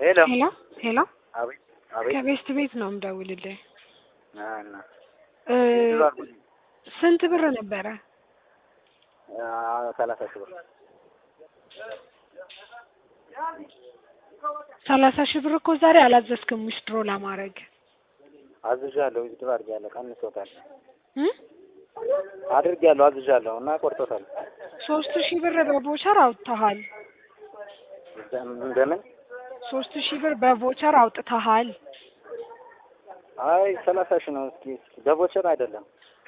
ሄሎ ሄሎ ሄሎ አቤት አቤት ከቤስት ቤት ነው የምደውልልህ። አ እና እ ብዙ አልኩኝ ስንት ብር ነበረ? አ ሰላሳ ሺህ ብር ሰላሳ ሺህ ብር እኮ ዛሬ አላዘዝክም ዊዝድሮ ለማድረግ አዝዣለሁ። ዊዝድሮ አድርጌያለሁ። ቀንሶታል። እ አድርጌያለሁ አዝዣለሁ እና ቆርጦታል። ሶስት ሺህ ብር በቮቸር አውጥተሃል። እንደምን ሶስት ሺህ ብር በቮቸር አውጥተሃል። አይ ሰላሳ ሺህ ነው። እስኪ እስኪ በቮቸር አይደለም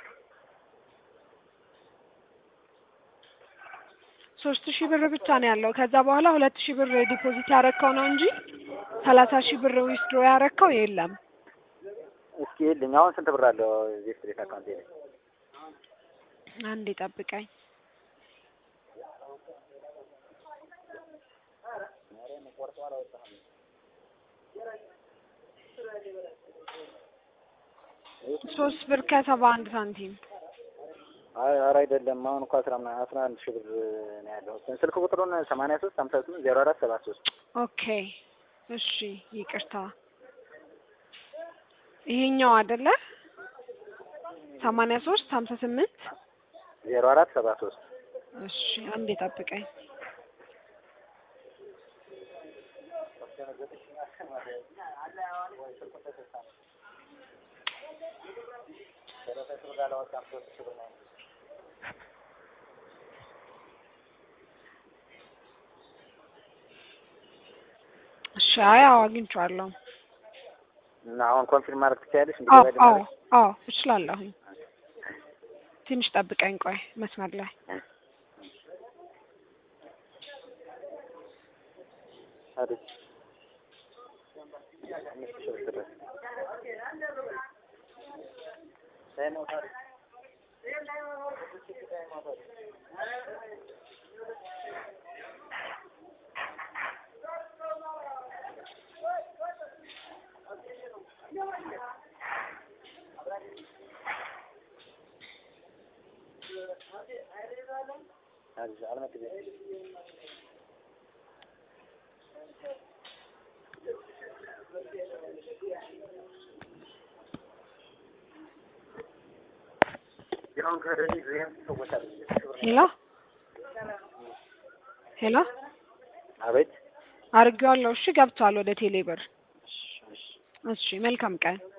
ሶስት ሺህ ብር ብቻ ነው ያለው። ከዛ በኋላ ሁለት ሺህ ብር ዲፖዚት ያረከው ነው እንጂ ሰላሳ ሺህ ብር ዊዝድሮ ያረከው የለም። እስኪ ይልኝ አሁን ስንት ብር አለው እዚህ ስትሬት አካውንት ላይ? አንዴ ጠብቀኝ። ሶስት ብር ከሰባ አንድ ሳንቲም አይ ኧረ አይደለም። አሁን እኮ አስራ ምና- አስራ አንድ ሺህ ብር ነው ያለው። ስልክ ቁጥሩን ሰማንያ ሶስት ሀምሳ ስምንት ዜሮ አራት ሰባ ሶስት ኦኬ እሺ፣ ይቅርታ ይሄኛው አይደለ? ሰማንያ ሶስት ሀምሳ ስምንት ዜሮ አራት ሰባ ሶስት እሺ፣ አንዴ ጠብቀኝ። እሺ፣ አይ አዎ፣ አግኝቼዋለሁ። እና አሁን ኮንፊርም ማድረግ ትችያለሽ? አዎ እንዲገባ አዎ ልናደርግ? አዎ፣ እችላለሁኝ። ትንሽ ጠብቀኝ፣ ቆይ መስመር ላይ አይደል? አምስት ሺህ ብር ድረስ አልመጣም። ሄሎ ሄሎ፣ አቤት አድርጌዋለሁ። እሺ፣ ገብቷል ወደ ቴሌ ብር። እሺ፣ መልካም ቀን